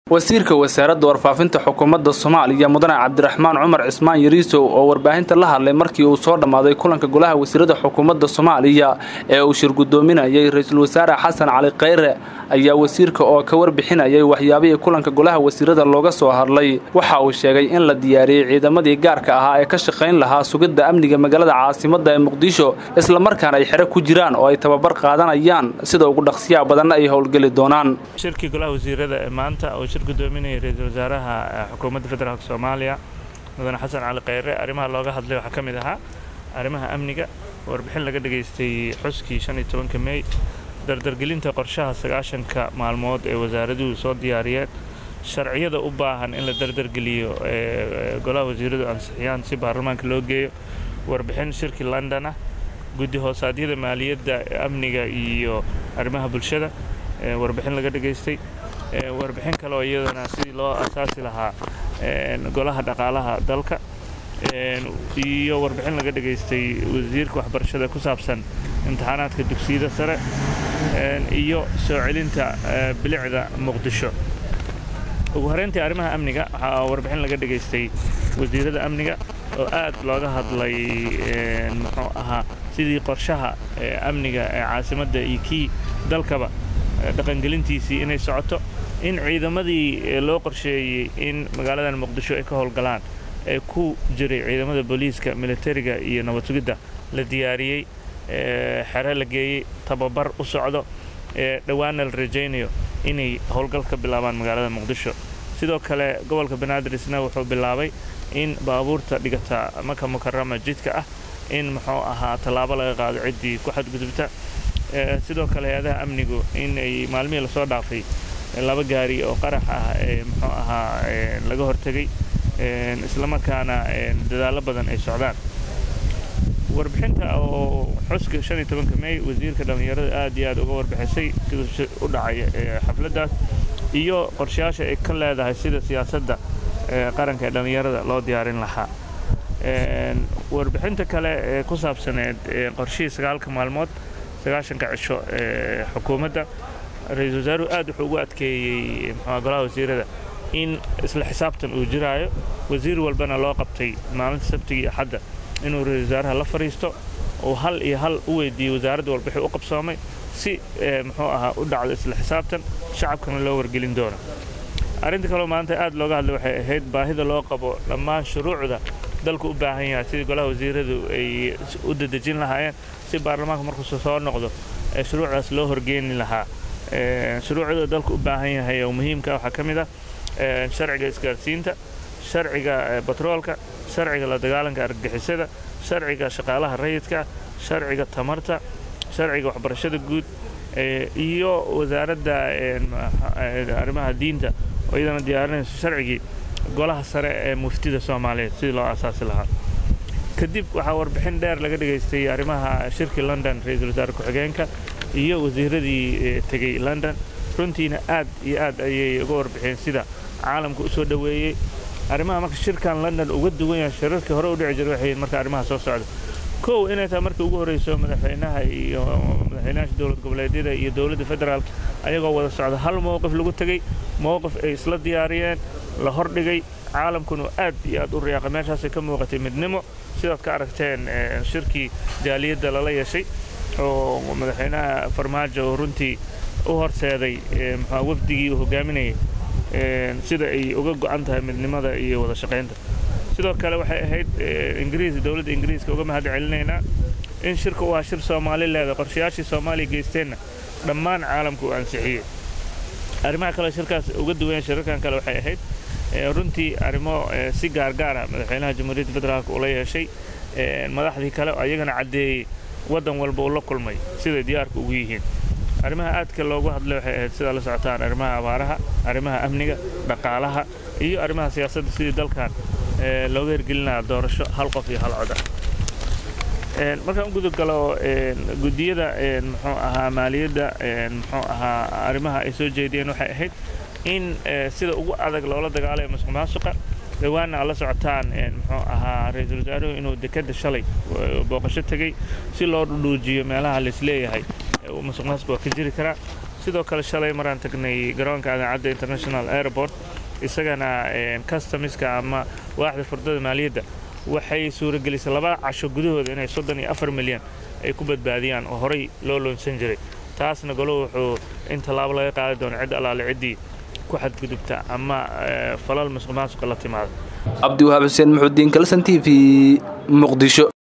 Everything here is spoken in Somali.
wasiirka wasaaradda warfaafinta xukuumadda soomaaliya mudane cabdiraxmaan cumar cismaan yariisow oo warbaahinta la hadlay markii uu soo dhammaaday kulanka golaha wasiirada xukuumadda soomaaliya ee uu shir guddoominayay ra-iisul wasaare xasan cali khayre ayaa wasiirka oo ka warbixinayay waxyaabihii kulanka golaha wasiirada looga soo hadlay waxa uu sheegay in la diyaariyey ciidamadii gaarka ahaa ee ka shaqayn lahaa sugidda amniga magaalada caasimadda ee muqdisho islamarkaana ay xero ku jiraan oo ay tababar qaadanayaan sida ugu dhaqsiyaha badanna ay howlgeli doonaan shirkii golaha wasiirada ee maanta oo shir gudoominaya ra-iisul wasaaraha xukuumadda federaalk soomaaliya mudane xasan cali khayre arrimaha looga hadlay waxaa ka mid ahaa arrimaha amniga warbixin laga dhegaystay xuskii shan iyo tobanka mey dardargelinta qorshaha sagaashanka maalmood ee wasaaraduhu soo diyaariyeen sharciyada u baahan in la dardargeliyo ee golaha wasiiradu ansixiyaan si baarlamaanka loo geeyo warbixin shirkii london ah guddi hoosaadyada maaliyadda amniga iyo arrimaha bulshada warbixin laga dhegaystay warbixin kale oo iyadana sidii loo asaasi lahaa golaha dhaqaalaha dalka iyo warbixin laga dhegaystay wasiirka waxbarashada ku saabsan imtixaanaadka dugsiyada sare iyo soo celinta bilicda muqdisho ugu horeyntii arrimaha amniga waxaa warbixin laga dhegaystay wasiirada amniga oo aad looga hadlay muxuu ahaa sidii qorshaha amniga ee caasimadda iyo kii dalkaba dhaqangelintiisii inay socoto in ciidamadii loo qorsheeyey in magaaladan muqdisho ay ka howlgalaan ee ku jiray ciidamada booliiska militariga iyo nabad sugidda la diyaariyey xere la geeyey tababar u socdo ee dhowaanna la rajaynayo inay howlgal ka bilaabaan magaalada muqdisho sidoo kale gobolka banaadir-isna wuxuu bilaabay in baabuurta dhigata maka mukarama jidka ah in muxuu ahaa tallaabo laga qaado ciddii ku xadgudubta sidoo kale hay-adaha amnigu in ay maalmihii lasoo dhaafay laba gaari oo qarax ah ee muxuu ahaa laga hortegay islamarkaana dadaallo badan ay socdaan warbixinta oo xuska shan iyo tobanka mey wasiirka dhallinyarada aad iyo aad uga warbixisay siduu u dhacay xafladdaas iyo qorshayaasha ay ka leedahay sida siyaasadda qaranka ee dhallinyarada loo diyaarin lahaa warbixinta kale ee ku saabsaneed qorshihii sagaalka maalmood sagaashanka cisho ee xukuumadda ra-iisul wasaaruhu aad wuxuu ugu adkeeyey muxua golaha wasiirada in isla xisaabtan uu jiraayo wasiir walbana loo qabtay maalinta sabtigii axadda inuu ra-isul wasaaraha la fadhiisto uu hal iyo hal u weydiiyey wasaaradda walba wixii u qabsoomay si muxuu ahaa u dhacdo isla xisaabtan shacabkana loo wargelin doono arrinta kaloo maanta aad looga hadlay waxay ahayd baahida loo qabo dhammaan shuruucda dalku u baahan yahay sidii golaha wasiiradu ay u dadejin lahaayeen si baarlamaanka markuusu soo noqdo ee shuruucdaas loo horgeeni lahaa shuruucda dalku u baahan yahay oo muhiimka waxaa ka mid ah sharciga isgaarsiinta sharciga batroolka sharciga la dagaalanka argagixisada sharciga shaqaalaha rayidka sharciga tamarta sharciga waxbarashada guud iyo wasaaradda arrimaha diinta oo iyadana diyaarinayso sharcigii golaha sare ee muftida soomaaliyeed sidii loo asaasi lahaa kadib waxaa warbixin dheer laga dhegaystay arrimaha shirkii london ra-iisul wasaare ku-xigeenka iyo wasiiradii tegey london runtiina aad iyo aad ayay uga warbixeen sida caalamka u soo dhoweeyey arrimaha marka shirkan london uga duwan yahay shirarkii hore u dhici jiray waxay marka arrimaha soo socda kow inay tahay markii ugu horreyso madaxweynaha iyo madaxweynaha dowlad goboleedyada iyo dowladda federaalk ayagoo wada socda hal mowqif lagu tegey mowqif ay isla diyaariyeen la hordhigay caalamkuna aad iyo aad u riyaaqay meeshaasay ka muuqatay midnimo sidaad ka aragteen shirkii jaaliyadda lala yeeshay oo madaxweynaha farmaajo oo runtii u horseeday muxua wafdigii uu hogaaminayay sida ay uga go'an tahay midnimada iyo wada shaqaynta sidoo kale waxay ahayd ingiriis dowladda ingiriiska uga mahad celinaynaa in shirka u ahaa shir soomaali leeda qorshayaashii soomaaliya geysteenna dhammaan caalamka uu ansixiyey arrimaha kaleo shirkaas uga duwan shirarkan kale waxay ahayd runtii arrimo si gaargaar ah madaxweynaha jamhuuriyadda federaalk ula yeeshay madaxdii kale oo ayagana caddeeyey waddan walba uu la kulmay siday diyaarka ugu yihiin arrimaha aadka loogu hadlay waxay ahayd sidaa la socotaan arrimaha abaaraha arrimaha amniga dhaqaalaha iyo arrimaha siyaasadda sidii dalkan looga hirgelinaya doorasho hal qof iyo hal cod ah markaan u gudagalo guddiyada muxuu ahaa maaliyadda muxuu ahaa arrimaha ay soo jeediyeen waxay ahayd in sida ugu adag loola dagaalayo masuq maasuqa dhowaanna aad la socotaan muxuu ahaa ra-iisul wasaaruhu inuu dekedda shalay booqasho tegey si loo dhudhuujiyo meelaha laisleeyahay masuq maasuq waa ka jiri karaa sidoo kale shalay maraan tagnay garoonka adaacadda international airport isagana customiska ama waaxda furdada maaliyadda waxay suuragelisay laba casho gudahooda inay soddon iyo afar milyan ay ku badbaadiyaan oo horey loo loonsan jiray taasna golo wuxuu in tallaabo laga qaadi doono cid allaale ciddii ku xadgudubta ama falal masuq maasuqa la timaada cabdiwahaab xuseen muxuudiin kalsan t v muqdisho